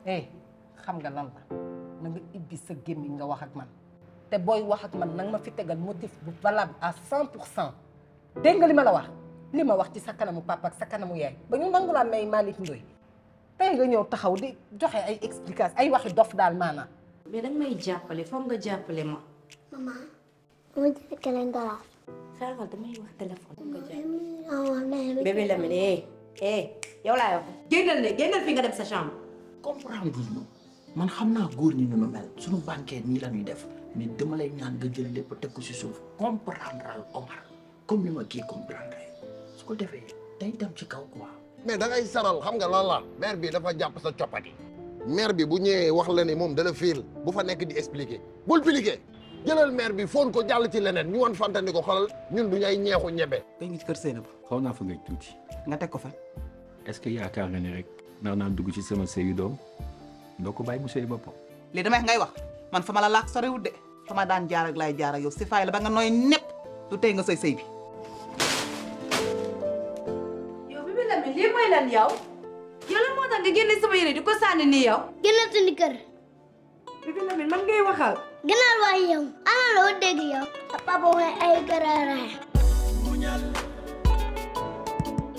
eh xam nga lan la na nga ibbi sa gémmiñ nga wax ak man te booy wax ak man nanga ma fi tegal motif bu valable à cent pour cent dégg nga li ma la wax li ma wax ci sa kanamu papa ak sa kanamu yaay ba ñu nangu laa may Malick Ndoye tey nga ñëw taxaw di joxe ay explication ay waxi dof daal maanaam mais danga may jàppale foog nga jàppale ma. Maman, mau jadi kalian galak. xaaral damay wax téléphone. foog nga jàppale Oh, nee bébé Lamine eh eh yow laay wax. génnal ne génnal fi nga dem sa chambre. comprendre ñu man xam naa góor ñi ñu nu mel suñu banquet nii la ñuy def mais dama lay ñaan nga jël lépp teg ko si suuf comprendre al Omar comme ni ma kii comprendre su ko defee day dem ci kaw quoi. mais da ngay saral xam nga lan la maire bi dafa jàpp sa coppati maire bi bu ñëwee wax la ni moom dala fiil bu fa nekk di expliquer bul expliquer jëlal maire bi foon ko jàll ci leneen ñu wan fantani ko xolal ñun du ñay ñeexu ñebe tey ngi ci kër Seynab xaw naa fa ngay tuuti nga teg ko fa est-ce que yaakaar nga ni rek nar naa dugg ci sama sëyu doom doo ko bàyyi mu sëy boppam lii damay ngay wax man fa ma la laak sorewut de fa ma daan jaar ak laay jaar ak yow si faay la ba nga nooy nepp du tey nga sëy sëy bi yow bébé Lamine lii mooy lan yow. yow lan moo tax nga génne sama yére di ko sànni nii yow. Gënal suñu kër. bébé Lamine man ngay waxal. Gënal waay yow. Ana loo dégg yow. Sa papa mooy ay garaaraay.